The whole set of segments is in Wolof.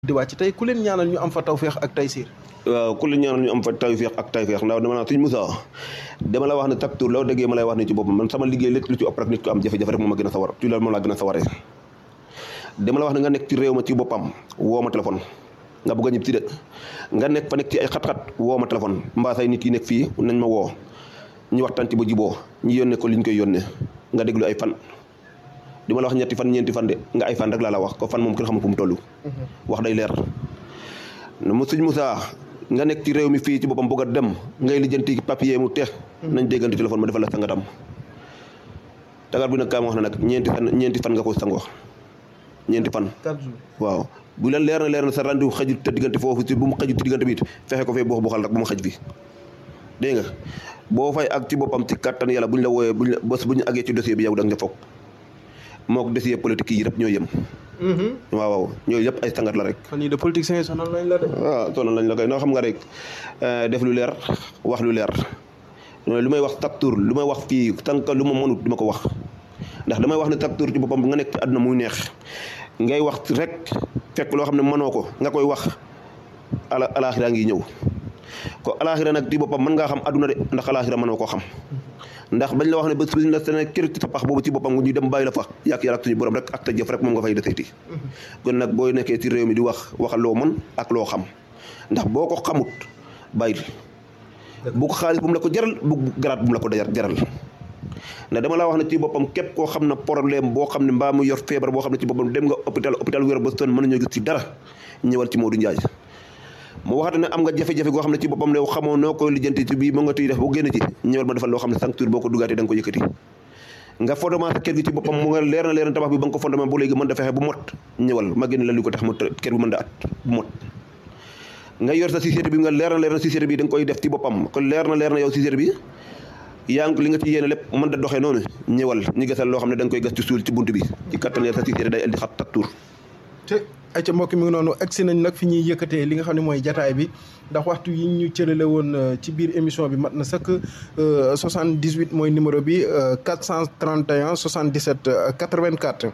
di wàcc tey ku leen ñaanal ñu am fa tawféex ak taysiir waaw ku leen ñaanal ñu am fa tawféex ak tawféex ndax dama naa suñ Moussa dama la wax ne taktur loo déggee ma lay wax ne ci boppam man sama liggéey lépp lu ci ëpp rek nit ko am jafe-jafe rek moom a gën a sawar ci loolu moom laa gën a sawaree dama la wax ne nga nekk ci réew ma ci boppam woo ma téléphone nga bëgg a ñib si de nga nekk fa nekk ci ay xat-xat woo ma téléphone mbaa say nit yi nekk fii nañ ma woo ñu waxtaan ci ba jiboo ñu yónnee ko li ñu koy yónnee nga déglu ay fan di ma la wax ñetti fan ñeenti fan de nga ay fan rek laa la wax ko fan moom kenn xamul fu mu toll wax day leer mu suñ Moussa nga nekk ci réew mi fii ci boppam bëgg a dem ngay lijjanti papier mu te nañ déggante téléphone ma defal la sangatam tagar bi nag kaa ma wax na nag ñeenti fan ñeenti fan nga ko sangoo ñeenti fan waaw bu leen leer na leer na sa rendu xaju te diggante foofu si bu mu xaju te diggante bi it fexe ko fee boo xal rek bu mu xaj fi dégg nga boo fay ak ci boppam ci kattan yàlla bu ñu la wooyee buñ la bés bu ñu àggee ci dossier bi yow da nga foog mook dossier politique yi yëpp ñoo yem waaw waaw ñooyu yëpp ay sangat la rek fan yii de politiciens yi sonal lañ la de waaw sonal lañ la koy noo xam nga rek def lu leer wax lu leer lu may wax chaque tour lu may wax fii tànk lu ma mënut dima ko wax ndax damay wax ne chaque tour ci boppam nga nekk ci àdduna muy neex ngay wax rek fekk loo xam ne mënoo ko nga koy wax ala alaaxira ngi ñëw ko alaaxira nag ci boppam mën ngaa xam àdduna de ndax alaaxira mënoo koo xam ndax bañ la wax ne bés bi ñu la sene kër ci sa pax boobu ci boppam ñu dem bàyyi la fa yàq yàlla ak suñu borom rek ak ta jëf rek moom nga fay deseeti kon nag booy nekkee ci réew mi di wax waxal loo mën ak loo xam ndax boo ko xamut bàyyil bu ko xaalis bu mu la ko jaral bu garaat bu mu la ko jaral ndax dama laa wax ne ci boppam képp koo xam ne problème boo xam ne mbaa mu yor feebar boo xam ne ci boppam dem nga hôpital hôpital wér ba son mën nañoo gis ci dara ñëwal ci Modou Ndiaye mu waxate ne am nga jafe-jafe goo xam ne ci boppam ne xamoo noo koy lijjanti ci bii mu nga tuy def bu génn ci ñëwal ma defal loo xam ne sancture boo ko dugaatee da nga ko yëkkati nga fondement sa kër gi ci boppam mu nga leer na leer na tabax bi ba nga ko fondement bu léegi mën da fexe bu mot ñëwal ma génn la li ko tax mu kër bi mën da at bu mot nga yor sa société bi nga leer na leer na société bi da nga koy def ci boppam kon leer na leer na yow société bi yaa ngi li nga ci yéene lépp mën da doxee noonu ñëwal ñu gasal loo xam ne da nga koy gas ci suul ci bunt bi ci kattan sa société day indi xat taktuur te ay ca mbokk mi ngi noonu agsi nañ nag fi ñuy yëkkatee li nga xam ne mooy jataay bi ndax waxtu yi ñu cërale woon ci biir émission bi mat na sëkk 78 mooy numéro bi 431 77 84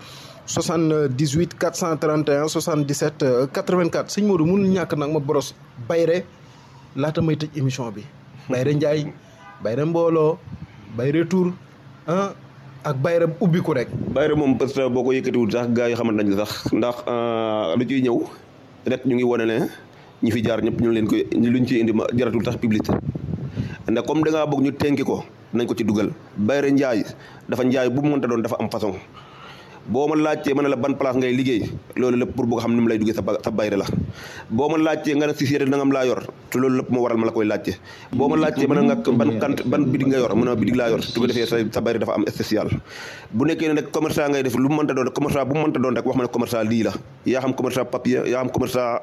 78 431 77 84 sëñ Modou mënul ñàkk nag ma boros bayre laata may tëj émission bi bayre Njaay bayre mbooloo bayre tur ah ak bayre ubbiku rek bayre moom parce que boo ko yëkkatiwul sax gars yi xamante nañ sax ndax lu ciy ñëw rek ñu ngi wane ne ñi fi jaar ñëpp ñu leen koy luñ ciy indi ma jaratul sax publicité ndax comme da ngaa bëgg ñu tenki ko nañ ko ci dugal bayre njaay dafa njaay bu mu mënta doon dafa am façon boo ma laajtee ma ne la ban place ngay liggéey loolu lépp pour bëgg xam ni mu lay duggee sa sa bayre la boo ma laajtee nga ne société da ngam laa yor te loolu lépp moo waral ma la koy laajte boo ma laajtee ma ne nga ban kant ban bidig nga yor mu ne bidig laa yor su ko defee sa sa bayre dafa am spécial bu nekkee ne rek commerçant ngay def lu mu mënta doon commerçant bu mu mënta doon rek wax ma ne commerçant lii la yaa xam commerçant papier yaa xam commerçant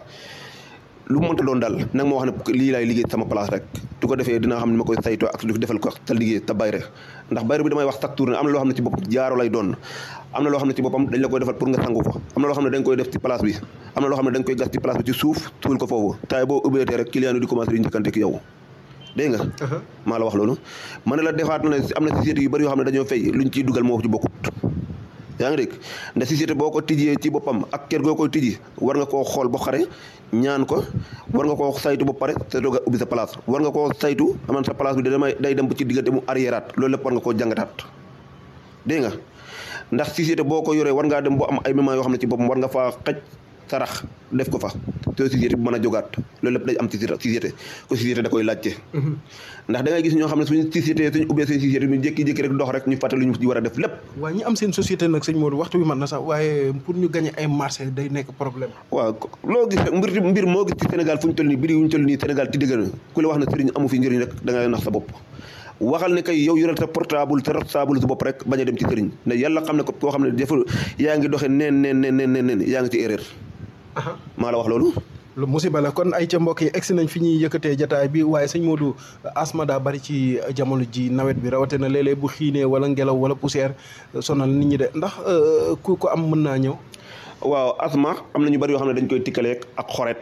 lu mu mënta doon daal nag ma wax ne lii laay liggéey sama place rek su ko defee dinaa xam ne ma koy saytoo ak su defal ko sa liggéey sa bayre ndax bayre bi damay wax chaque tour ne am na loo xam ne ci boppam jaaro lay doon am na loo xam ne ci boppam dañ la koy defal pour nga sangu ko am na loo xam ne dañ koy def ci place bi am na loo xam ne dañ koy gas ci place bi ci suuf tuul ko foofu taay boo ubbeetee rek client yi di commencé di njëkkante ak yow dégg nga maa la wax loolu ma ne la defaat na ne am na société yu bëri yoo xam ne dañoo fay luñ ciy dugal moo ci bokkut yaa ngi dégg ndax société boo ko tijjee ci boppam ak kër goo koy tijji war nga koo xool ba xare ñaan ko war nga koo saytu ba pare te doog a ubbi sa place war nga koo saytu aman sa place bi damay day dem ci diggante mu arriéraat loolu lépp war nga koo jàngataat dégg nga ndax société boo ko yoree war ngaa dem boo am ay moments yoo xam ne ci boppam war nga faa xaj sarax def ko fa te société bu mën a jógaat loolu lépp day am ci société ko société da koy laajte ndax da ngay gis ñoo xam ne suñu société suñu ubbee seen société ñu jékki-jékki rek dox rek ñu fàtte lu ñu ci war a def lépp waaye ñi am seen société nag sëñ Modou waxtu bi mën na sax waaye pour ñu gagné ay marché day nekk problème waaw loo gis rek mbir mbir moo gis ci Sénégal fu ñu toll nii biri yu ñu toll nii Sénégal ti dëgg na ku la wax ne sëriñ amu fi njëriñ rek da ngay nax sa bopp waxal ne kay yow yoreel sa portable sa portable sa bopp rek bañ a dem ci sëriñ ne yàlla xam ne ko koo xam ne deful yaa ngi doxe neen neen neen neen neen yaa ngi ci erreur maa la wax loolu lu musiba la kon ay ca mbokk yi egsi nañ fi ñuy yëkkatee jataay bi waaye sëñ Modou asma daa bari ci jamono ji nawet bi rawatina léeg-léeg bu xiinee wala ngelaw wala poussière sonal nit ñi de ndax ku ko am mën naa ñëw waaw asma am na ñu bari yoo xam ne dañ koy tikkaleeg ak xoret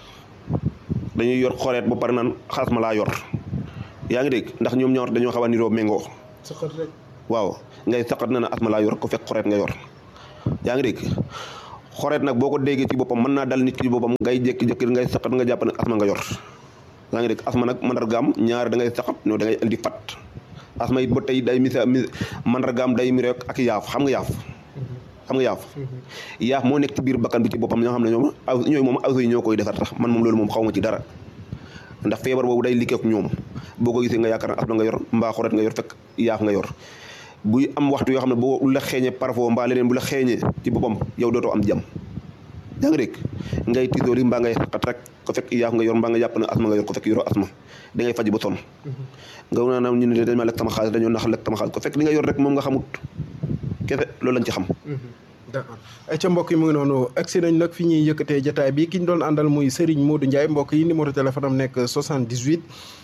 dañuy yor xoret ba pare naan asma laa yor yaa ngi dégg ndax ñoom ñaar dañoo xaw a niroo méngoo saqat rek waaw ngay saqat na ne asma laa yor ko fekk xoret nga yor yaa ngi dégg xoreet nag boo ko déggee ci boppam mën naa dal nit ki ci boppam ngay jékki-jékki ngay saqat nga jàpp ne asma nga yor yaa ngi dégg asma nag mandargaam ñaari da ngay saqat no da ngay indi fat asma it ba tey day misa mi mandargaam day mi rek ak yaaf xam nga yaaf xam nga yaaf yaaf moo nekk ci biir bakkan bi ci boppam ñoo xam ne ñoom aw ñooy moom aw yi ñoo koy defar tax man moom loolu moom xaw ma ci dara ndax feebar boobu day liggéey ak ñoom boo ko gisee nga yaakaar ne asma nga yor mbaa xoret nga yor fekk yaaf nga yor buy am waxtu yoo xam ne boo la xeeñee parfois mbaa leneen bu la xeeñee ci boppam yow dootoo am jàmm yaa ngi dégg ngay tiitooli mbaa ngay xat rek ko fekk yaaf nga yor mbaa nga jàpp ne asma nga yor ko fekk yoroo asma da ngay faj ba sonn nga naa naam ñu ne dañ ma lekk sama xaalis dañoo nax lekk sama xaalis ko fekk li nga yor rek moom nga xamut kese loolu lañ ci xam d'accord ay ca mbokk yi mu ngi noonu agsi nañ nag fi ñuy yëkkatee jataay bi ki ñu doon àndal muy Serigne Modou Ndiaye mbokk yi numéro téléphone am nekk 78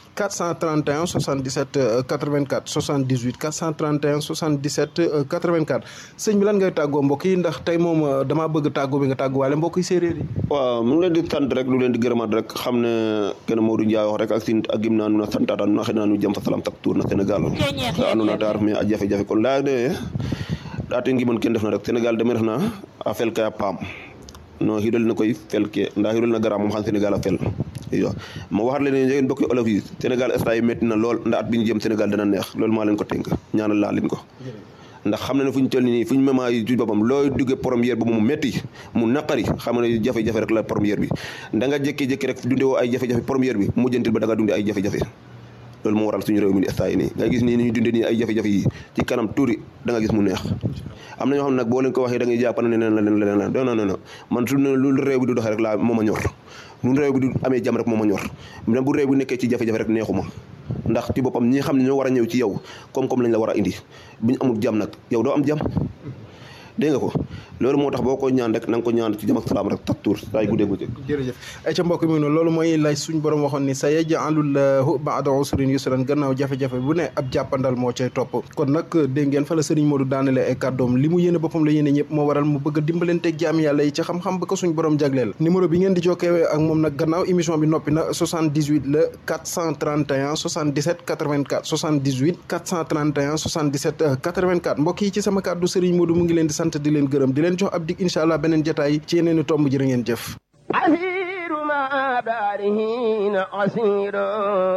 431 77 84 78 431 77 84 sëñ bi lan ngay tàggoo mbokk yi ndax tey moom damaa bëgg tàggoo bi nga tàgguwaale mbokk yi séeréer yi waaw mu ngi leen di sant rek lu leen di gërëmaat rek xam ne kenn Modou Ndiaye wax rek ak sin ak gim naa nu na santaata nu na xëy naa nu jëm fa salam tak tour na Sénégal sa andona ta ref me a jafe-jafe kon laya de ɗaate ngimon ken ndefna rek Sénégal deme refna a fel kay a paam no xiɗol na koy fel ke nda xiɗol na gara moom xam Sénégal a fel iyo ma waxat leen ne njegen mbokki olof yi Sénégal instant yi métti na lool nda at bi ñu jëm Sénégal dana neex loolu maa leen ko tënk ñaanal laa leen ko ndax xam na ne fu ñu toll nii fu ñu mema yi ci boppam looy duggee première bi mu métti mu naqari xam ne jafe-jafe rek la première bi da nga jékki-jékki rek dunde woo ay jafe-jafe première bi mujjantil ba da nga dunde ay jafe-jafe loolu moo waral suñu réew mi ni instant yi nii nga gis nii ni ñu dundee nii ay jafe-jafe yi ci kanam tuuri da nga gis mu neex am na ñoo xam ne nag boo leen ko waxee da ngay jàpp ne leneen la leneen la non non non man su lu réew bi du doxee rek laa moo ma ñor lu réew bi du amee jàmm rek moo ma ñor même bu réew bi nekkee ci jafe-jafe rek neexuma ndax ci boppam ñi xam ne ñoo war a ñëw ci yow koom-koom lañ la war a indi bu ñu amul jàmm nag yow doo am jàmm dégg nga ko loolu moo tax boo ko ñaan rek na nga ko ñaan ci jàmm ak salaam rek tak tuur saay guddee guddee jërëjëf ay ca mbokk mi noonu loolu mooy lay suñ borom waxoon ni sa yaj'alullahu ba'da usrin yusran gannaaw jafe-jafe bu ne ab jàppandal moo cay topp kon nag dégg ngeen fa la sëriñ Modou daanale ay kàddoom li mu yéene boppam la yéene ñëpp moo waral mu bëgg a dimbalanteeg jaam yàlla yi ci xam-xam ba ko suñ borom jagleel numéro bi ngeen di jokkee ak moom nag gannaaw émission bi noppi na 78 la 431 77 84 78 431 77 84 mbokk yi ci sama kàddu sëriñ Modou mu ngi leen di sant di leen gërëm di leen jox ab dig incha allah beneen jotaay ci yeneen i tomb jërë ngeen jëf asiru ma darihin asiru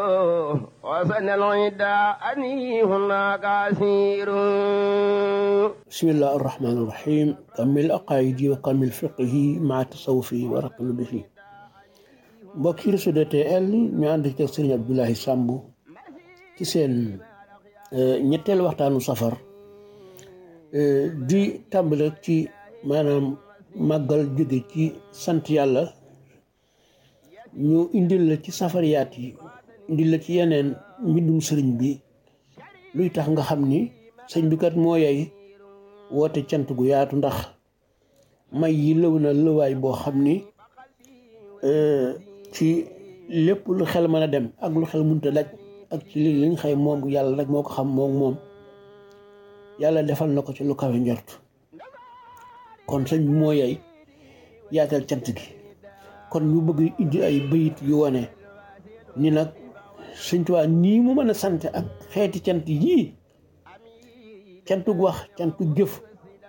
wasan alida ani hunaka asiru bismillah arrahman arrahim kamil aqaidi wa kamil fiqhi ma tasawufi wa raqnu bihi mbokk yi Rossy DTL ñu ànd ci ak Sëriñ Abdoulaye Samb ci seen ñetteel waxtaanu safar di tàmbale ci maanaam màggal jóge ci sant yàlla ñu indil la ci safariyaat yi indil la ci yeneen mbindum sëriñ bi luy tax nga xam ni sëñ bi kat moo yey woote cant gu yaatu ndax may yi lëw na lëwaay boo xam ni ci lépp lu xel mën a dem ak lu xel mënta daj ak ci li li nga xëy moom yàlla rek moo ko xam moom moom yàlla defal na ko ci lu kawe njort kon sëñ bi moo yey yaatal cant gi kon ñu bëgg indi ay bayit yu wane ni nag sëñ Tuubaa nii mu mën a sant ak xeeti cant yii cantug wax cantug jëf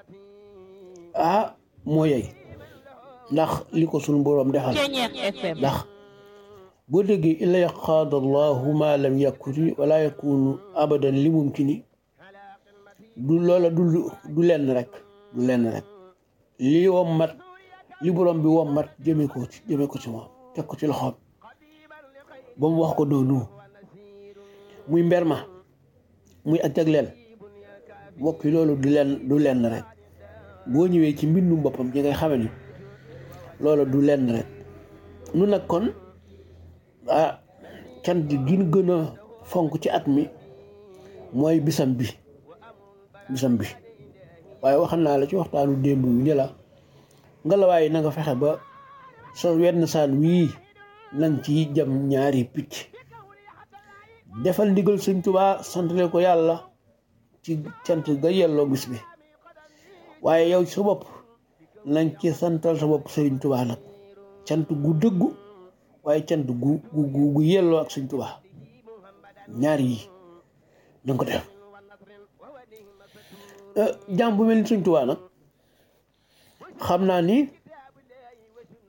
ah moo yey ndax li ko sunu boroom defal ndax boo déggee illa yaqaada allahu ma lam yakuni wala yakunu abadan li mumkini du loola du du lenn rek du lenn rek li wommat li borom bi wommat jëme ko ci jëme ko ci moom teg ko ci loxoom ba mu wax ko noonu muy mber ma muy ak jagleel mbokk yi loolu du lenn du lenn rek boo ñëwee ci mbindum boppam ci ngay xame ni loolu du lenn rek nu nag kon ah cant gi gën a fonk ci at mi mooy bisam bi bisam bi waaye waxal naa la ci waxtaanu démb wi ne la nga la waaye na nga fexe ba sa wenn saan wii nang ci jam ñaari picc defal ndigal sëñ Tuubaa santale ko yàlla ci cant ga yelloo bis bi waaye yow sa bopp nañ ci santal sa bopp sëriñ Tuubaa nag cant gu dëggu waaye cant gu gu gu yelloo ak sëñ Tuubaa ñaar yi na nga ko def jaam bu mel ni sëñ Tuubaa nag xam naa ni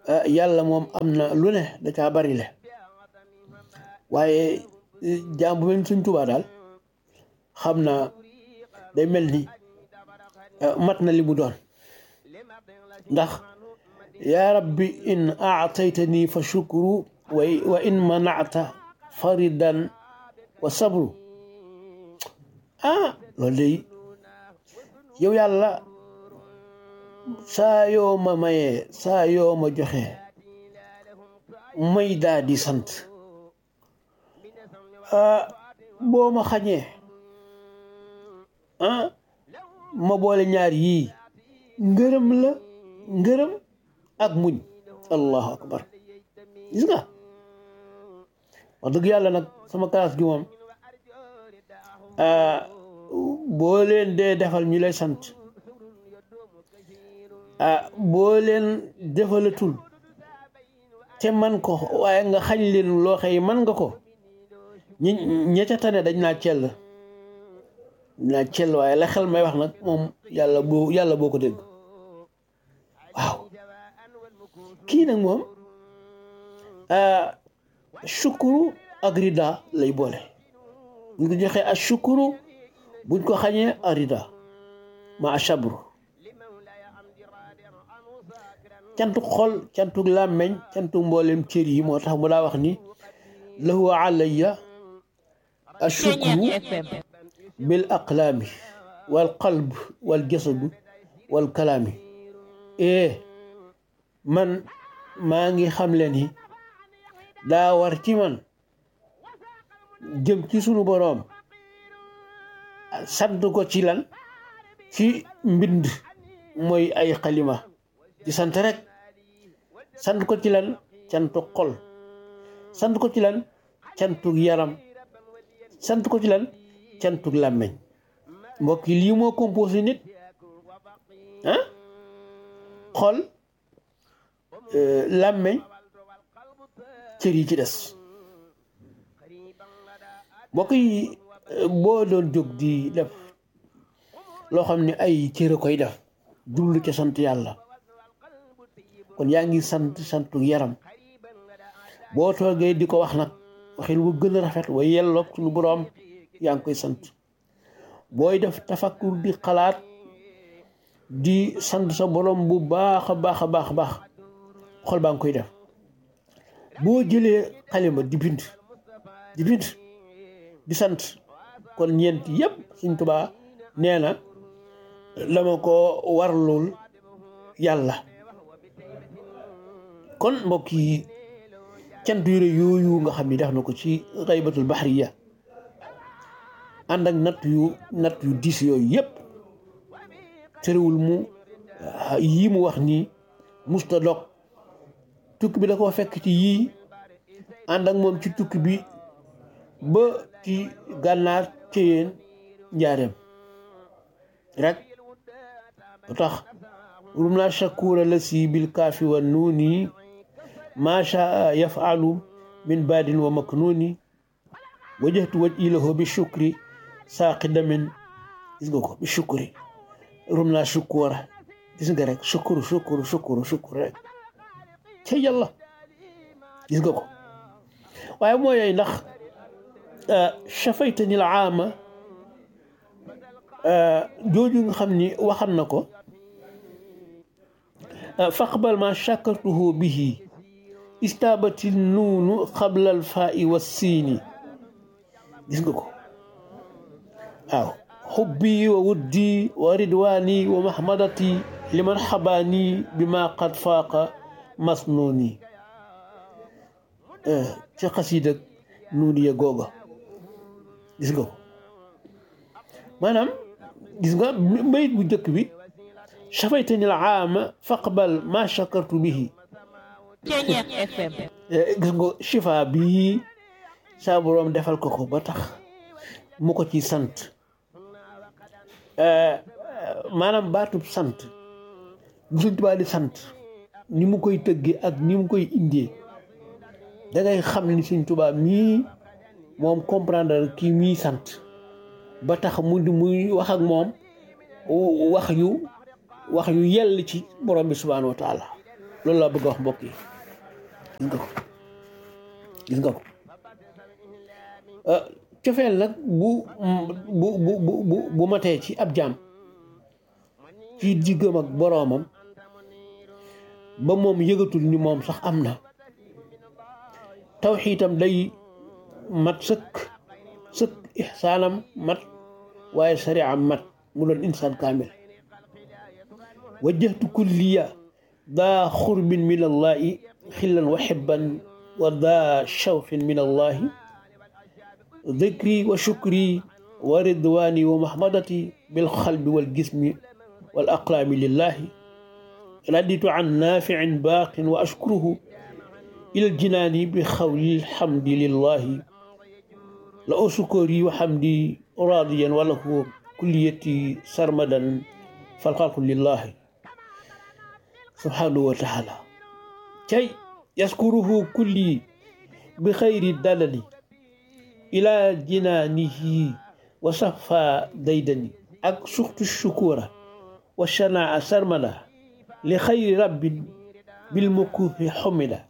yàlla moom am na lu ne da caa bari le waaye jaam bu mel suñ tubaa daal xam naa day mel ni mat na li mu doon ndax yaa rabbi in aataytani fa shukru wa in manata faridan wa sabru ah loolu day yow yàlla saa yoo ma mayee saa yoo ma joxe may daa di sant ah boo ma xañee ah ma boole ñaar yii ngërëm la ngërëm ak muñ allahu akbar gis nga wax dëgg yàlla nag sama classe gi moom boo leen dee defal ñu lay sant ah boo leen defalatul te man ko waaye nga xañ leen loo xëy man nga ko ñi ña ca tane dañ naa cell naa cell waaye la xel may wax nag moom yàlla boo yàlla boo ko dégg waaw kii nag moom sukuru ak rida lay boole buñ ko joxee ak sukuru buñ ko xañee ak rida ma asabru cantu xol cantu làmmeñ cantu mboolem cër yi moo tax mu daa wax ni lahu alayya ashukru bil aqlaami wal qalb wal jasadu wal kalaami ee man maa ngi xam leen ni daa war ci man jëm ci sunu boroom sant ko ci lan ci mbind mooy ay xalima ci sant rek sant ko ci lan cantu xol sant ko ci lan cantu yaram sant ko ci lan cantu làmmeñ mbokk yi lii moo composé nit ah xol làmmeñ cër yi ci des mbokk yi boo doon jóg di def loo xam ne ay cër a koy def jublu ca sant yàlla kon yaa ngi sant santu yaram boo toogee di ko wax nag waxin wu gën a rafet wa yelloog suñu boroom yaa ngi koy sant booy def tafakkur di xalaat di sant sa boroom bu baax a baax a baax a baax xol baa ngi koy def boo jëlee xalima di bind di bind di sant kon ñeent yépp Sëñ Tuubaa nee na dama ko warlul yàlla kon mbokk yi cant yu rëy yooyu nga xam ni def na ko ci xaybatul baxriya ànd ak natt yu natt yu diis yooyu yépp terewul mu yii mu wax nii musta dog tukki bi da koo fekk ci yii ànd ak moom ci tukki bi ba ci gànnaar ci yéen njaareem rek lu tax rum naa shakura la si bil kaafi wa nuuni maa shaa yafalu min baadin wa maknuuni wajjahtu waj ilahu bi shukri saaqi damin gis nga ko bi shukri rum naa shukura gis nga rek shukuru shukuru shukuru shukuru rek ca yàlla gis nga ko waaye moo yooyu ndax shafaytani al aama jooju nga xam ni waxan na ko faqbal ma shakartuhu bihi istaabati nuunu qabla al faa'i wa siini gis nga ko waaw xubbi wa wuddi wa ridwaani wa mahmadati liman xabaani bima qad faaqa masnuuni ci xasiida nuuni ya googa gis nga ko maanaam gis nga bayit bu njëkk bi shafaytani al aama faqbal ma shakartu bihi gis nga shifa bii saa boroom defal ko ko ba tax mu ko ci sant maanaam baatub sant bu Sëñ Tuubaa di sant ni mu koy tëggee ak ni mu koy indee da ngay xam ni Sëñ Tuubaa mii moom comprendre kii mii sant ba tax mu di muy wax ak moom wax yu wax yu yell ci borom bi subhaanahu wa taala loolu laa bëgg a wax mbokk yi gis nga ko gis nga ko cofeel nag bu bu bu bu bu matee ci ab jaam ci diggam ak boroomam ba moom yëgatul ni moom sax am na tawxiitam day mat sëkk sëkk ixsaanam mat waaye sariam mat mu doon insaan kaamil wajjahtu kulliya daa xurbin min allahi xillan wa xibban wa daa shawqin min allahi ذكري وشكري ورضواني ومحمدتي بالقلب والجسم والأقلام لله رديت عن نافع باق وأشكره إلى الجنان بخول الحمد لله لأشكري وحمدي راضيا وله كليتي سرمدا فالخلق لله سبحانه وتعالى كي يذكره كلي بخير الدلل إلى جنانه وصفى ديدني أك سخط الشكورة والشناع سرمدا لخير رب بالمكوف حمدا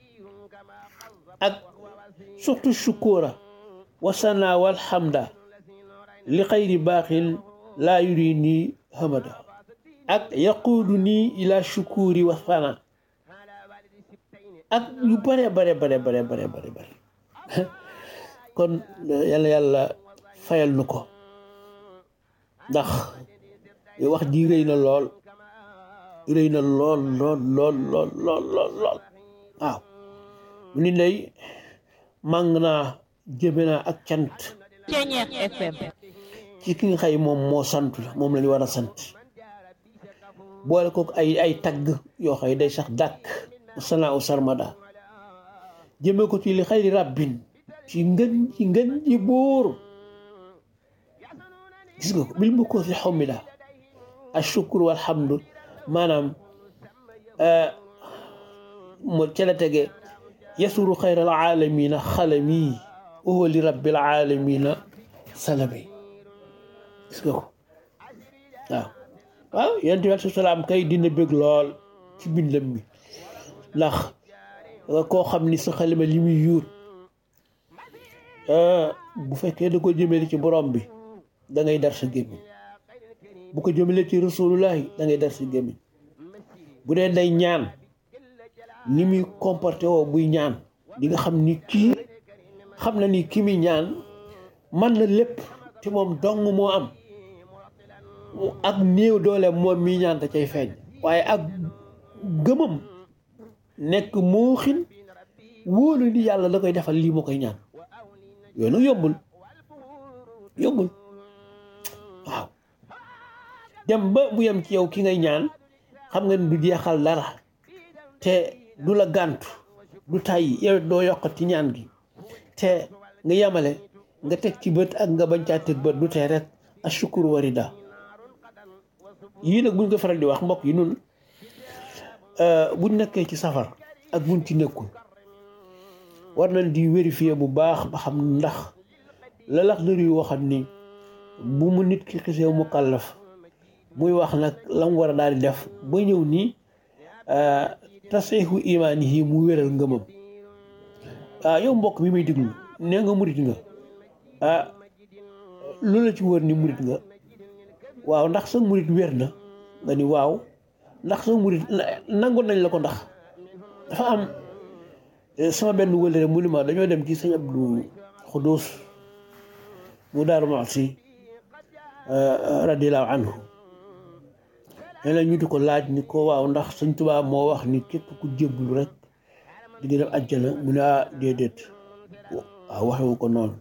أك سخط الشكورة والسنا والحمد لخير باق لا يريني همدا أك يقودني إلى الشكور والثناء أك يبري بري بري بري بري بري بري kon yàlla yàlla fayal nu ko ndax wax ji rëy na lool rëy na lool lool lool lool lool lool lool waaw mu ni ndey màng naa jëme naa ak cant Ceñeex FM ci ki nga xay moom moo sant moom la ñu war a sant boole ko ay ay tagg yoo xay day sax dàkk sanaa u sarmada jëme ko ci li xayri rabbin ci ngën ci ngën ji buur gis nga ko bil mu ko fi xomida ashukru walhamdu maanaam mo ca la tege yasuru xayra alaalamina xalami wa huwa li rabbil alamina salami gis nga ko waaw waaw yonent bi aleyhi salaam kay dina bëgg lool ci bindam mi ndax koo xam ni sa xalima li muy yuut bu fekkee da ko jëmale ci borom bi da ngay dar sa gémmiñ bu ko jëmale ci rasulullahi da ngay dar sa gémmiñ bu dee day ñaan ni muy comporté woo buy ñaan di nga xam ni kii xam na ni ki muy ñaan man na lépp te moom dong moo am ak néew doole moom mi ñaan te cay feeñ waaye ak gëmam nekk moo xin wóolu ni yàlla da koy defal lii moo koy ñaan yooyu nag yombul yombul waaw dem ba mu yem ci yow ki ngay ñaan xam nga ni du jeexal dara te du la gàntu du tàyyi yow doo yokk ci ñaan gi te nga yemale nga teg ci bët ak nga bañ caa teg bët du tee rek ashukur warida yii nag buñ ko faral di wax mbokk yi nun buñ nekkee ci safar ak buñ ci nekkul war nañ di vérifier bu baax ba xam ndax la lax dër yu waxam ni bu mu nit ki xisee mu kàllaf muy wax nag la mu war a daal di def ba ñëw nii tasixu imaan yi mu wéral ngëmam ah yow mbokk mi may déglu nee nga murit nga ah lu la ci wër ni murit nga waaw ndax sa murit wér na nga ni waaw ndax sa murit nangu nañ la ko ndax dafa am sama benn wëlëre mu ni ma dañoo dem ci sëñ Abdou Xudus mu daaru Muxti radiallahu anhu nee na ñu di ko laaj ni ko waaw ndax sëñ Tuubaa moo wax ni képp ku jébbalu rek di nga dem àjjana mu ne ah déedéet waaw waxewu ko noonu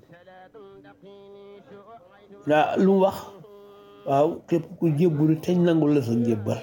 naa lu mu wax waaw képp ku jébbalu teñ nangul la sa njébbal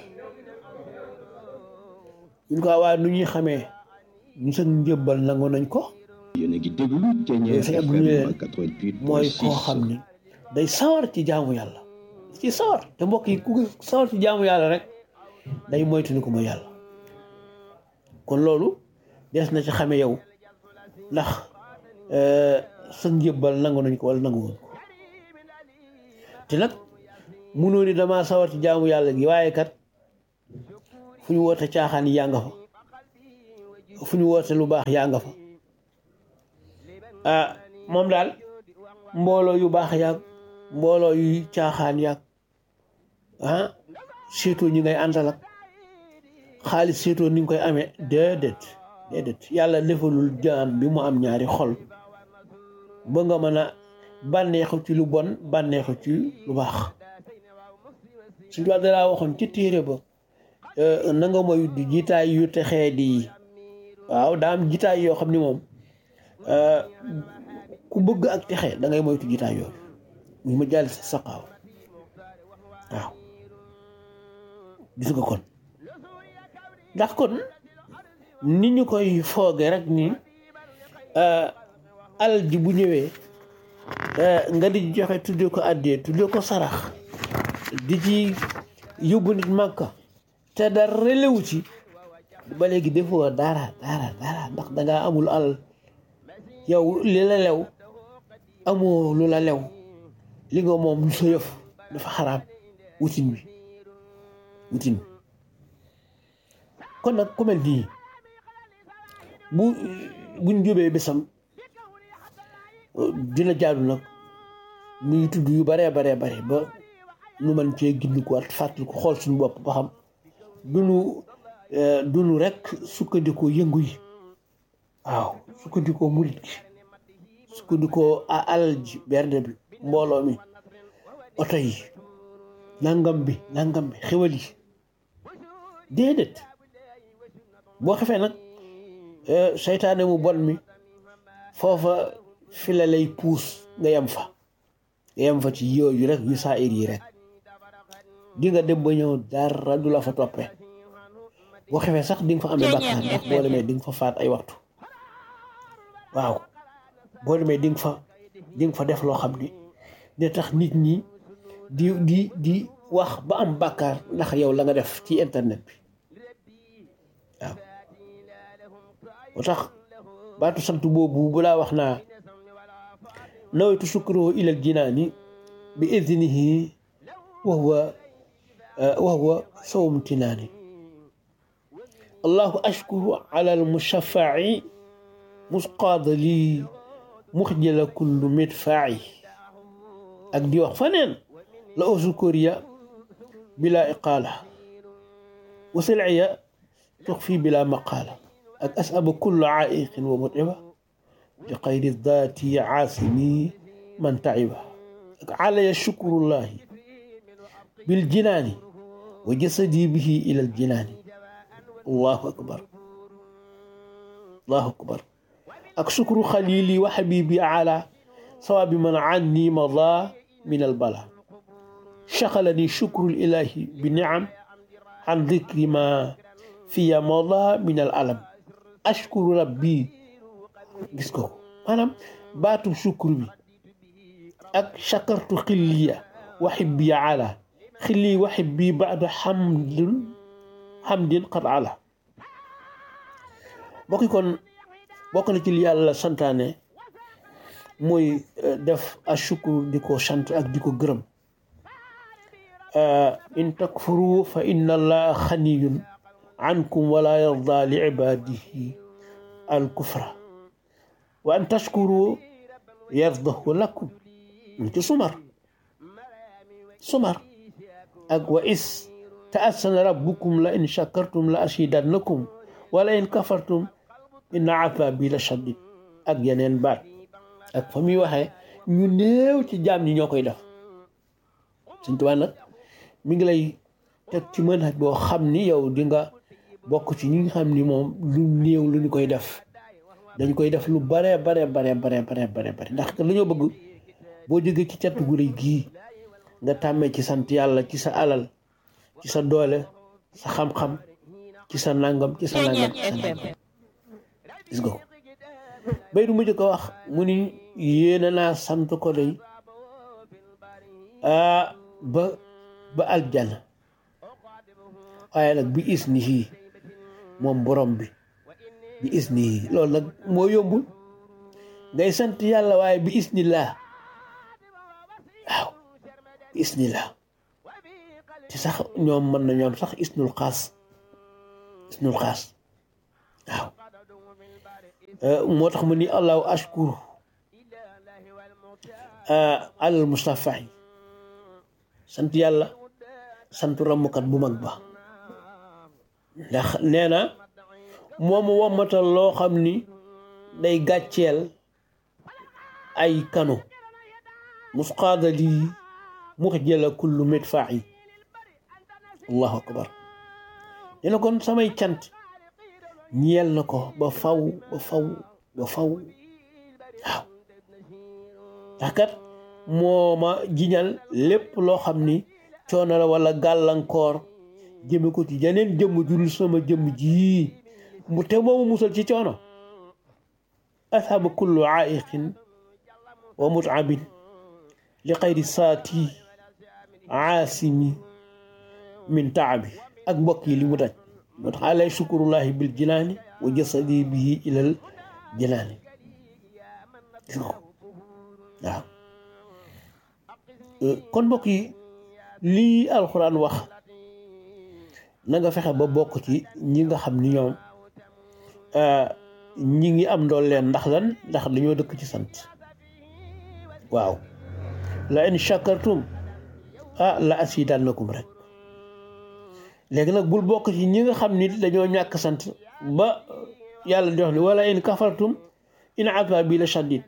ñun ko waaye nu ñuy xamee ñu sa njébbal nangu nañ ko yéen a ngi déglu Thiéniere sëñ Abdou FM leen 88.6 mooy koo xam ni day sawar ci jaamu yàlla ci sawar te mbokk yi ku sawar ci jaamu yàlla rek day moytu ni ko mooy yàlla kon loolu des na ci xame yow ndax sa njébbal nangu nañ ko wala nangu woon ko te nag munoo ni damaa sawar ci jaamu yàlla gi waaye kat fu ñu woote caaxaan yi yaa nga fa fu ñu woote lu baax yaa nga fa ah moom daal mbooloo yu baax yaag mbooloo yu caaxaan yaag ah surtout ñi ngay àndal ak xaalis surtout ni nga koy amee déedéet déedéet yàlla defalul jaam bi mu am ñaari xol ba nga mën a bànneexu ci lu bon bànneexu ci lu baax suñu tubaab dalaa waxoon ci téere ba na nga moy du jitaay yu texee di waaw daa am jitaay yoo xam ni moom ku bëgg ak texe da ngay moytu jitaay yooyu muy ma jàll sa saqaaw waaw gis nga kon ndax kon ni ñu koy fooge rek ni alal ji bu ñëwee nga di joxe tuddee ko àddee tuddee ko sarax di ci yóbbu nit màkka te dara relewu ci ba léegi defoo dara dara dara ndax dangaa amul alal yow li la lew amoo lu la lew li nga moom lu sa yëf dafa xaraam wutin bi wutin bi kon nag ku mel nii bu buñ jóbee bésam dina jaadu nag nuy tudd yu baree baree bare ba nu man cee gindi ko wat fàttali ko xool suñu bopp ba xam duñu duñu rek sukkandikoo yëngu yi waaw sukkandikoo murit gi sukkandikoo alal ji bernde bi mbooloo mi oto yi nangam bi nangam bi xewal yi déedéet boo xefee nag seytaane mu bon mi foofa fi la lay puus nga yem fa nga yem fa ci yooyu rek yu saa ir yi rek di nga dem ba ñëw dara du la fa toppee boo xefee sax di nga fa amee bakkaar ndax boo demee di nga fa faat ay waxtu waaw boo demee di nga fa di nga fa def loo xam ni ne tax nit ñi di di di wax ba am bakkaar ndax yow la nga def ci internet bi waaw moo tax baatu sant boobu bu laa wax naa nawaytu sukruhu ilal jinaani bi idnihi wa huwa wa huwa sawm tinaani allahu ashkuru ala almushaffaci musqaada lii muxjala kullu midfaaci ak di wax faneen la usukuriya bila iqaala wa silciya tuxfi bila maqaala ak asaba kullu caaiqin wa mutiba bi xayri daati caasimi man taciba ak calaya shukrullahi biljinaani wa jasadi bihi ila aljinaani allahu akbar allahu akbar ak shukru xalili wa xabibi ala sawabi man anni mada min albala شغلني شكر الإله بنعم عن ذكر ما في مضى من الألم أشكر ربي gis ko maanaam baatu sukkur bi ak shakartu xilliya wa xibbi ala xilli wa xibbi baada xamdin xamdin qad ala bokki kon bokk na ci li yàlla santaane mooy def a sukkur di ko sant ak di ko gërëm in takfuru fa inna allaha xaniyun ankum wala yarda li ibadihi al kufra wa an tashkuru yardahu lakum ci sumar sumar ak wa is ta'assana rabbukum la in shakartum la azidannakum wala in kafartum inna azabi la shadid ak yeneen baat ak fa muy waxee ñu néew ci jaam ñi ñoo koy def Sëñ Tuubaa nag mi ngi lay teg ci manhaj boo xam ni yow di nga bokk ci ñi nga xam ni moom lu néew lu ñu koy def dañ koy def lu bare bare bare bare bare bare bare ndax lu ñoo bëgg boo jógee ci cat gu rëy gii nga tàmmee ci sant yàlla ci sa alal ci sa doole sa xam-xam ci sa nangam ci sa nangam ci sa nangam gis nga ko bay du mujj ko wax mu ni yéene naa sant ko day ba ba aljana waaye nag bi is ni fii moom borom bi bi is ni loolu nag moo yombul ngay sant yàlla waaye bi is ni laa waaw bi is ni laa ci sax ñoom mën na ñoom sax isnul xaas isnul xaas waaw moo tax mu ni allahu ashkuru alal mustafa yi sant yàlla sant ramukat bu mag ba ndax nee na moomu wommatal loo xam ni day gàcceel ay kano musqaada lii muxjala kullu midfaa yi allahu akbar nee na kon samay cant ñeel na ko ba faw ba faw ba faw waaw ndax kat moo ma jiñal lépp loo xam ni coono la wala gàllankoor jëme ko ci jeneen jëmm jurul sama jëmm jii mu te moomu musal ci coono ashaba kullu aiqin wa mutabin li xayri saati aasimi min taabi ak mbokk yi li mu daj moo tax alay shukurullahi bil jinaani wa jasadi bihi ilal jinaani gis nga ko waaw kon mbokk yi lii alxuraan wax na nga fexe ba bokk ci ñi nga xam ni ñoom ñi ngi am ndool leen ndax lan ndax dañoo dëkk ci sant waaw la in shakartum ah la asidannakum rek léegi nag bul bokk ci ñi nga xam ni dañoo ñàkk sant ba yàlla di wax ni wala in kafartum in azabi la shadid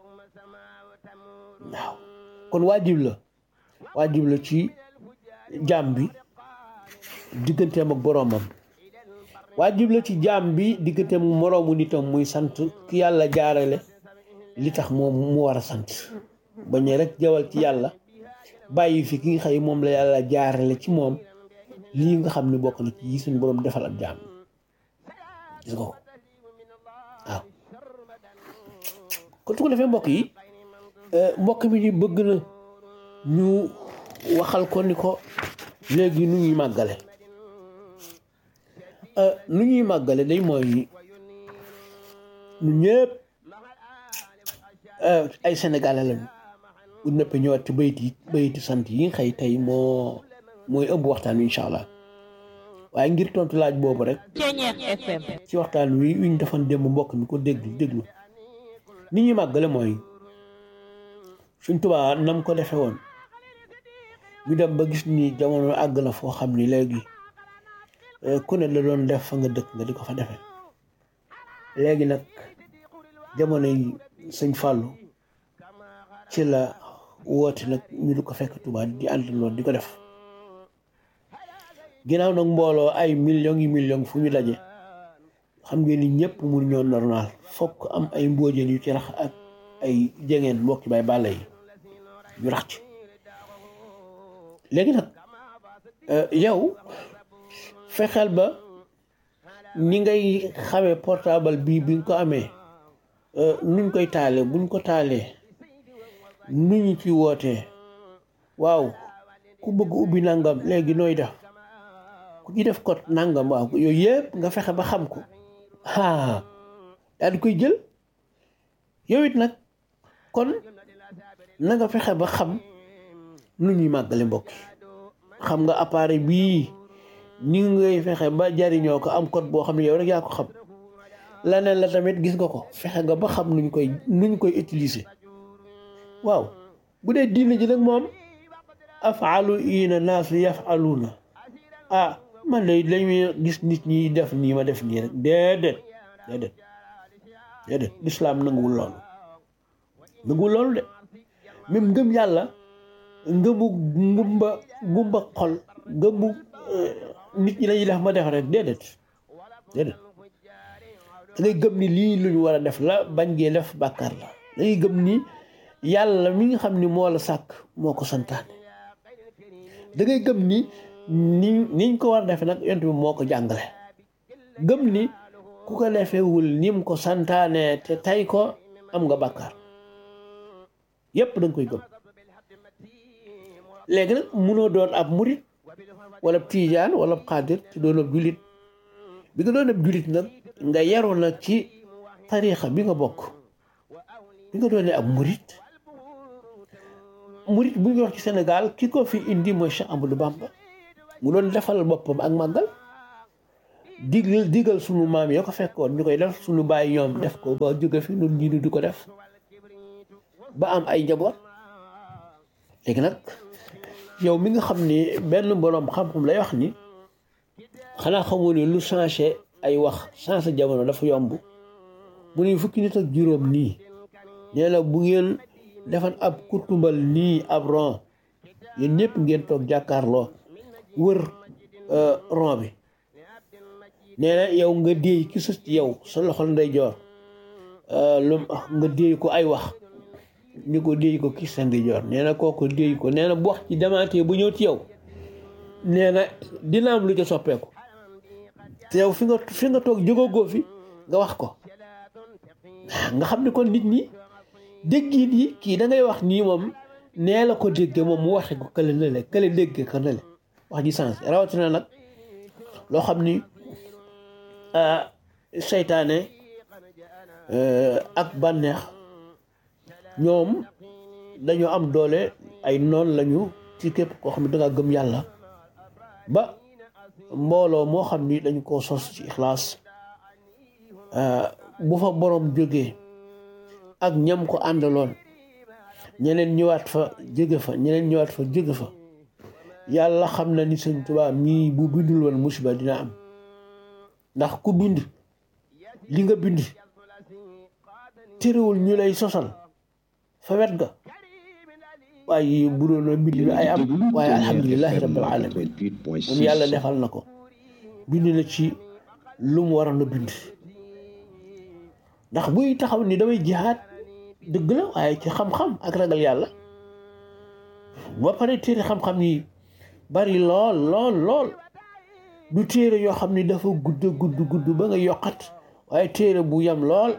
waaw kon waajib la waajib la ci jaam bi digganteem ak boroomam waajib la ci jaam bi digganteem moroomu nitam muy sant ki yàlla jaarale li tax moom mu war a sant bañ rek jawal ci yàlla bàyyi fi ki nga xëy moom la yàlla jaarale ci moom lii nga xam ne bokk na ci yi suñu boroom defal ab jaam gis nga ko waaw kon su ko defee mbokk yi mbokk mi di bëgg na ñu waxal ko ni ko léegi nu ñuy màggale nu ñuy màggale day mooy ñu ñëpp ay sénégalais lañu bu nëpp ñëwaat ci bayiti bayiti sant yi nga xëy tey moo mooy ëmb waxtaan wi incha allah waaye ngir tontu laaj boobu rek ci waxtaan wi wi ñu defoon démb mbokk mi ko déglu déglu ni ñuy màggale mooy suñ tubaa nam ko defe woon ñu dem ba gis ni jamono àgg na foo xam ni léegi ku ne la doon def fa nga dëkk nga di ko fa defe léegi nag jamono yi sëñ Fàllu ci la woote nag ñu di ko fekk tubaa di àndandoo di ko def ginnaaw nag mbooloo ay millions yi millions fu ñu daje xam ngeen ni ñëpp mun ñoo normal fokk am ay mbóojeen yu ci rax ak ay jegeen mbokki bay bàlla yi ñu rax ci léegi nag yow fexeel ba ni ngay xamee portable bii bi nga ko amee nuñ koy taalee buñ ko taalee nu ñu ci wootee waaw ku bëgg ubbi nangam léegi nooy def ku ci def code nangam waaw yooyu yëpp nga fexe ba xam ko ah daal di koy jël yow it nag kon na nga fexe ba xam nu ñuy màggale mbokk yi xam nga appareil bii ni ngay fexe ba jariñoo ko am code boo xam ne yow rek yaa ko xam leneen la tamit gis nga ko fexe nga ba xam nuñ koy nuñ koy utiliser waaw bu dee diina ji nag moom afaalu ina naas yafaluuna ah man de lañuy gis nit ñi def nii ma def nii rek déedéet déedéet déedéet lislaam nanguwul loolu nanguwul loolu de même ngëm yàlla ngëmu ngumba ngumba xol ngëmu nit ñi lañuy def ma def rek déedéet déedéet da ngay gëm ni lii lu ñu war a def la bañ gee def bàkkaar la da ngay gëm ni yàlla mi nga xam ni moo la sàkk moo ko santaane da ngay gëm ni ni niñ ko war a defe nag yont bi moo ko jàngale gëm ni ku ko defewul nim ko santaane te tay ko am nga bàkkaar yépp da nga koy gëm léegi nag munoo doon ab murit wala tiijaan wala xaadir te doon ab julit bi nga doon ab julit nag nga yaru nag ci tariixa bi nga bokk bi nga doonee ab murit murit bu ñu wax ci Sénégal ki ko fi indi mooy Cheikh Amadou Bamba mu doon defal boppam ak màggal digal digal sunu maam ya ko fekkoon ñu koy def sunu bàyyi ñoom def ko ba jóge fi nun ñi di ko def ba am ay njaboot léegi nag yow mi nga xam ni benn boroom xam-xam lay wax ni xanaa xamoo ne lu changé ay wax changé jamono dafa yomb mu ne fukki nit ak juróom nii nee na bu ngeen defan ab kurtumbal nii ab ron yéen ñëpp ngeen toog jàkkaarloo wër ron bi nee na yow nga déey ki sës ci yow sa loxol ndeyjoor lu nga déey ko ay wax ni ko déey ko ki sa ndeyjoor nee na kooku déey ko nee na bu wax ci demaatee bu ñëw ci yow nee na dina am lu ca soppeeku te yow fi nga fi nga toog jógagoo fi nga wax ko nga xam ne kon nit ñi déggin yi kii da ngay wax nii moom nee la ko dégge moom mu waxe ko kële nale kële dégge ko nale wax ji sens rawatina nag loo xam ni seytaane ak bànneex ñoom dañoo am doole ay noon lañu ci képp koo xam ne danga gëm yàlla ba mbooloo moo xam ni dañu ko sos ci ixlaas bu fa borom jógee ak ñam ko àndaloon ñeneen ñëwaat fa jóge fa ñeneen ñëwaat fa jóge fa yàlla xam na ni sëñ Tuubaa mii bu bindul woon musiba dina am ndax ku bind li nga bind terewul ñu lay sosal fa wet ga waaye bu doon bind bi ay am waaye alhamdulilahi rabbil alamin moom yàlla defal na ko bind na ci lu mu waroon a bind ndax buy taxaw ni damay jihaad dëgg la waaye ci xam-xam ak ragal yàlla ba pare téere xam-xam yi bari lool lool lool du téere yoo xam ni dafa gudd gudd gudd ba nga yokkat waaye téere bu yam lool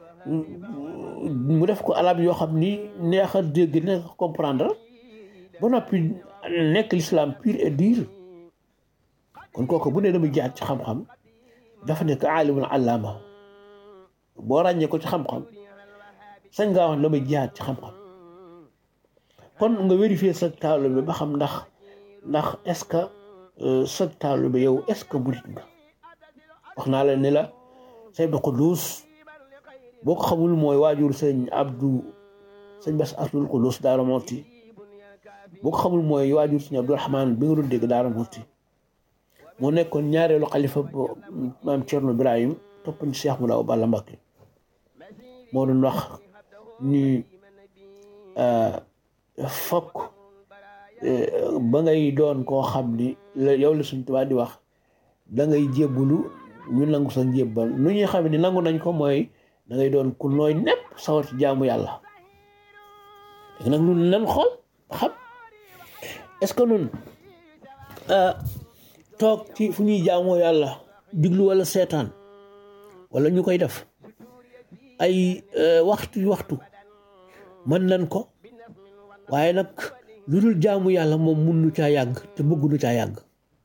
mu def ko alab yoo xam ni neex a dégg neex a comprendre ba noppi nekk l'islam pur et dur kon kooku bu ne damay jihaad ci xam-xam dafa nekk aalimul allaama boo ràññee ko ci xam-xam sañ ngaa wax damay jihaad ci xam-xam kon nga vérifier sa taalibe ba xam ndax ndax est-ce que sa taalibe yow est-ce que murit nga wax naa la ne la say ba Quddus boo ko xamul mooy waajur sëñ Abdou sëñ Bass Abdul Quddus Daara Moti boo ko xamul mooy waajur sëñ Abdou Rahman bi nga doon dégg Daara Moti moo nekkoon ñaareelu xalifa maam Thierno Ibrahim topp ci Cheikh Moulaw Balla Mbacké moo doon wax ni fokk ba ngay doon koo xam ni yow la suñ tubaab di wax da ngay jébbulu ñu nangu sa njébbal nu ñuy xam ni nangu nañ ko mooy da ngay doon ku nooy nepp sawar ci jaamu yàlla léegi nag nun nan xool xam est-ce que nun toog ci fu ñuy jaamoo yàlla diglu wala seetaan wala ñu koy def ay waxtu waxtu mën nañ ko waaye nag lu dul jaamu yàlla moom mun nu caa yàgg te bëgg nu caa yàgg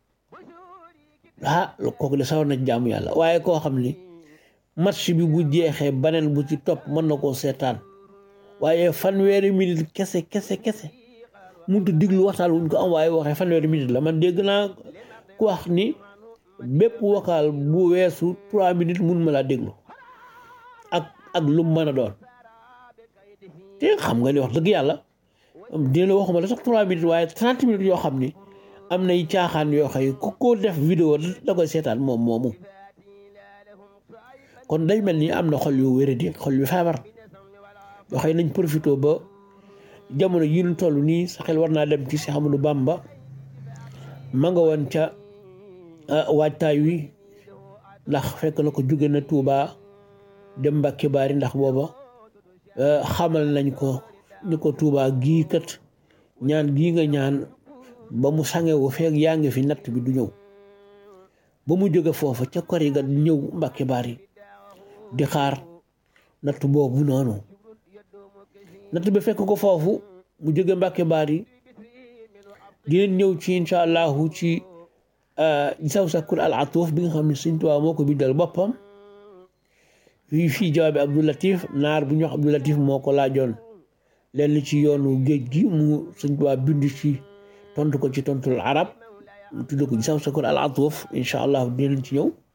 ah kooku de sawar na jaamu yàlla waaye koo xam ni match bi bu jeexee baneen bu ci topp mën na koo seetaan waaye fanweeri minute kese kese kese muntu diglu waxtaan wuñ ko am waaye waxee fanweeri minute la man dégg naa ku wax ni bépp vocal bu weesu trois minutes mun ma laa déglu ak ak lu mën a doon te xam nga ni wax dëgg yàlla dina la waxuma la sax trois minutes waaye trente minutes yoo xam ni am nay caaxaan yoo xëy ku ko def vidéo da koy seetaan moom moomu kon day mel ni am na xol yu wéradi xol yu feebar yoo xëy nañ profité ba jamono yi ñu toll nii sa xel war naa dem ci Cheikh Amadou Bamba ma nga woon ca waajtaay wi ndax fekk na ko jóge na Touba dem Mbàkke Baari ndax booba xamal nañ ko ni ko Touba gii kat ñaan gii nga ñaan ba mu sangewu feeg yaa ngi fi natt bi du ñëw ba mu jóge foofa ca kori ga ñëw Mbàkke Baari di xaar natt boobu noonu natt bi fekk ko foofu mu jóge Mbàkke Baari dinañ ñëw ci incha allahu ci saw sakkur al atuuf bi nga xam ne Sëñ Tuubaa moo ko bindal boppam fii fii jawaabi Abdou Latif naar bu ñu wax Abdou Latif moo ko laajoon lenn ci yoonu géej gi mu Sëñ Tuubaa bind ci tontu ko ci tontul arab mu tudd ko saw sakkur al atuuf incha allahu dinañ ci ñëw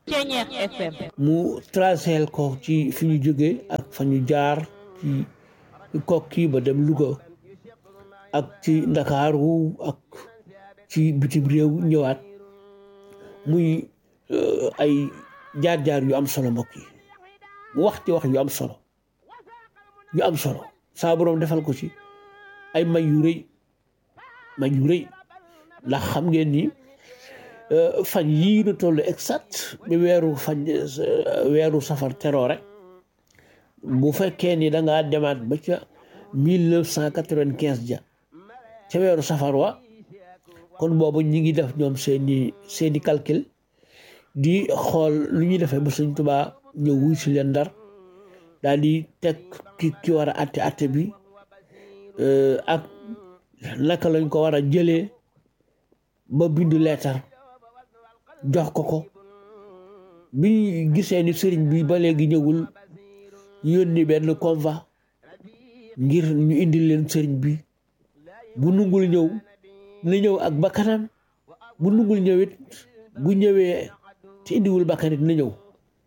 Ceñeex FM mu traceel ko ci fi ñu jóge ak fa ñu jaar ci kokki ba dem Louga ak ci Ndakaaru ak ci bitim réew ñëwaat muy euh, ay jaar-jaar yu am solo mbokk yi mu wax ci wax yu am solo yu am solo saa boroom defal ko ci ay may yu rëy may yu rëy ndax xam ngeen ni euh, fan yii nu toll exact bi weeru fan euh, weeru safar teroo rek bu fekkee ni da ngaa demaat ba ca mille neuf cent quatre-vingt-quinze ja ca weeru safar wa kon boobu ñi ngi def ñoom seeni seeni calcul di xool lu ñuy defee ba Sëñ Tuubaa ñëw wuy si leen ndar daal di teg ki ki war a atte atte bi euh, ak naka lañ ko war a jëlee ba bindu leetar jox ko ko bi gisee ni sëriñ bi ba léegi ñëwul yónni benn convoi ngir ñu indil leen sëriñ bi bu nungul ñëw na ñëw ak bakkanam bu nungul ñëwit bu ñëwee te indiwul bakkanit na ñëw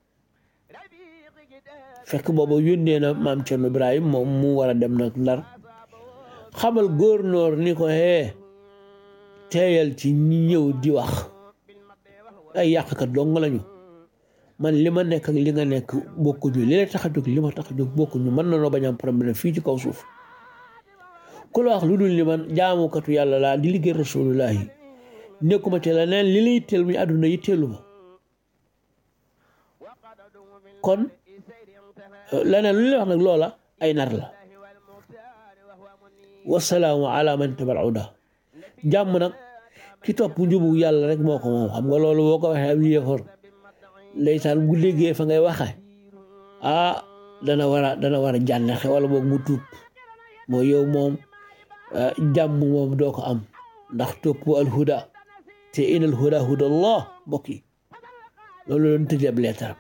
fekk boobu yónnee na maam Cerno Ibrahim moom mu war a dem nag ndar xamal góornoor ni ko hee teeyal ci ñi ñëw di wax ay yàqkat dong lañu man li ma nekk ak li nga nekk bokkuñu li la tax a jóg li ma tax a jóg bokkuñu mën na noo bañ am problème fii ci kaw suuf ku la wax lu dul ni man jaamukatu yàlla laa di liggéey rasulullahi nekkuma ci la neen li la yitteel muy àdduna yitteelu ma kon leneen lu la wax nag loola ay nar la wasalaamu ala man tabal uda jàmm nag ki topp njubu yàlla rek moo ko moom xam nga loolu boo ko waxee ab yéefar ndeysaan bu déggee fa ngay waxe ah dana war a dana war a jànnexe wala boog mu tuub mooy yow moom jàmm moom doo ko am ndax topp alhuda te in alhuda huda allah mbokk yi loolu doon tëj ab leetaram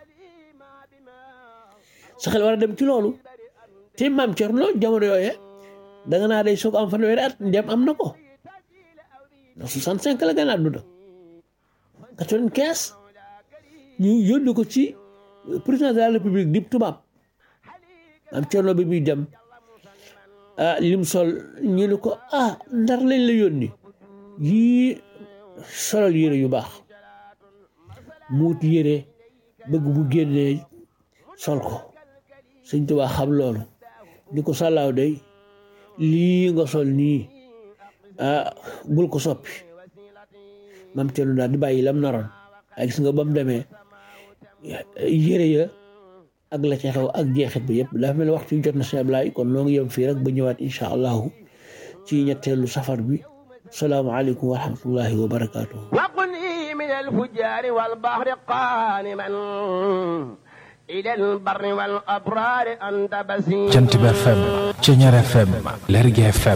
sa xel war a dem ci loolu te maam Cerno jamono yooye da nga naa day soog am fanweeri at ndem am na ko ndax soixante cinq la gën a àdduna quatre-vingt-quinze ñu yónni ko ci président de la république di tubaab am Cerno bi muy dem ah lim sol ñu ne ko ah ndar lañ la yónni yii solal yére yu baax muut yére bëgg bu génnee sol ko sëñ Tuubaa xam loolu ni ko sàllaaw day lii nga sol nii ah bul ko soppi mam Cerno daal di bàyyi lam naroon ay gis nga ba mu demee yére ya ak la ca xew ak jeexit bi yëpp dafa mel ni waxtu jot na si Ablaay kon noo ngi yem fii rek ba ñëwaat incha allahu ci ñetteelu safar bi salaamaaleykum wa rahmatullahi wa barakaatuhu وقني من الفجار والبحر قانما إلى البر والأبرار أنت بسير jant bi FM Ceñeer FM Lergui FM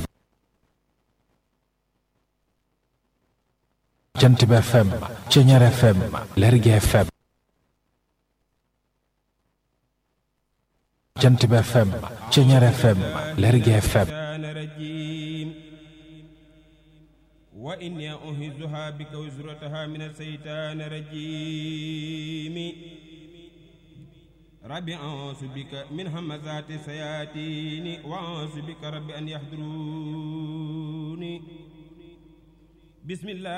jant bi FM Ceñeer FM Lergui FM jant bi FM Ceñeer FM Lergui FM الشيطان الرجيم وإني أهزها بك وزرتها من الشيطان الرجيم ربي أعوذ بك من همزات الشياطين وأعوذ بك ربي أن يحضروني بسم الله